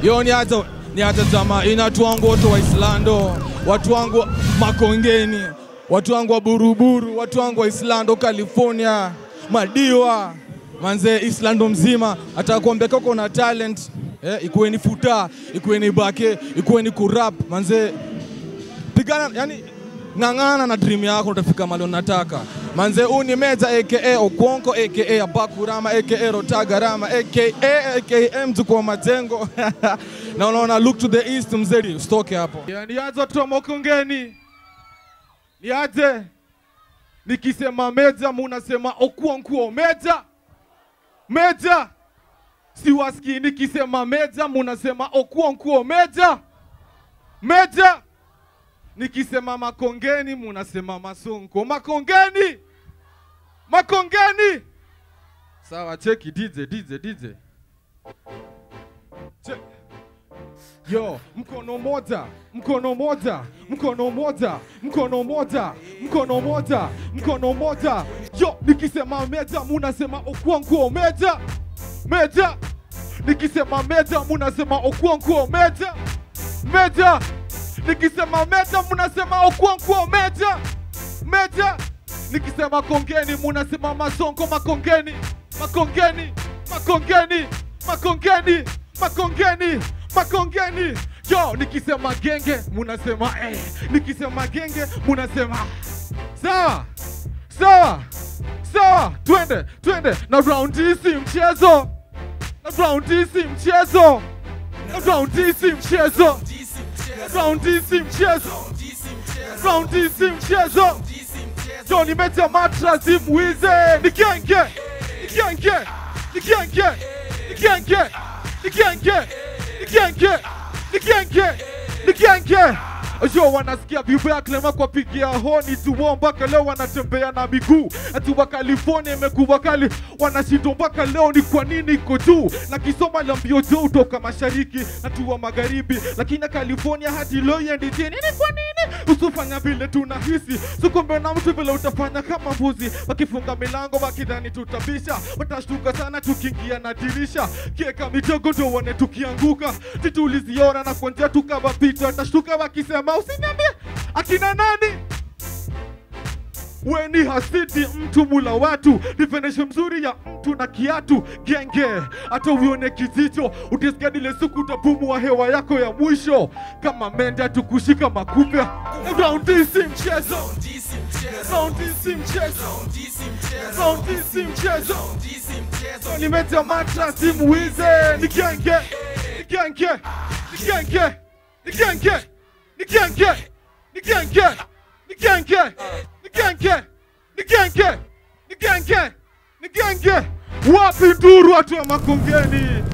Yo ni hata ni hata jamaa ina watu wangu wote wa Islando, watu wangu Makongeni, watu wangu wa Buruburu, watu wangu wa Islando California, Madiwa manze Islando mzima, atakuambia kama uko na talent eh, ikuwe ni futa, ikuwe ni bake, ikuwe ni kurap manze, pigana yani ng'ang'ana na dream yako utafika mahali unataka manze huu ni meja aka okwonko aka abakurama aka rotagarama aka aka mtu kwa majengo na unaona look to the east mzeri usitoke hapo Ya, nianze watu wa mokongeni niaje nikisema meja munasema okuonkuo meja meja siwasikii nikisema meja munasema okuonkuo meja meja nikisema makongeni munasema masonko makongeni makongeni sawa cheki dj dj dj Che- yo mkono moja mkono moja mkono moja mkono moja mkono moja mkono moja yo nikisema meja munasema okuonkuo meja meja nikisema meja munasema okuonkuo meja meja nikisema meja munasema okuonkuo meja meja nikisema kongeni munasema masonko makongeni makongeni makongeni makongeni makongeni makongeni yo nikisema genge munasema eh. nikisema genge munasema sawa sawa sawa twende twende na round hii si mchezo na round hii si mchezo na round hii si mchezo round hii si mchezo round hii si mchezo yo nimeja matrasi mwize ni genge ni genge ni genge ni genge ni genge ni genge ni genge ni genge yo wanasikia vibaya klema kwa pigia honi tuwo mpaka leo wanatembea na miguu ati wa California imekuwa kali wanashindwa mpaka leo ni kwa nini iko juu na kisoma la mbio juu toka mashariki na tuwa magharibi lakini California hadi leo iendi chini ni kwa nini usifanya vile tunahisi sikombe na mtu vile utafanya kama mbuzi wakifunga milango wakidhani tutabisha watashtuka sana tukiingia na dirisha kieka mitego ndo wane tukianguka tituliziora na kwanjia tukawapita watashtuka wakisema usiniambie akina nani we ni hasidi mtu mula watu definition mzuri ya mtu na kiatu genge hata uione kijicho utisgadile siku utapumua hewa yako ya mwisho kama menda tukushika makupe raundi si mchezo raundi si mchezo raundi si mchezo nimeja matra si muize ni genge ni genge ni genge ni genge ni genge ni genge ni genge ni genge ni genge ni genge ni genge wapi nduru watu wa makongeni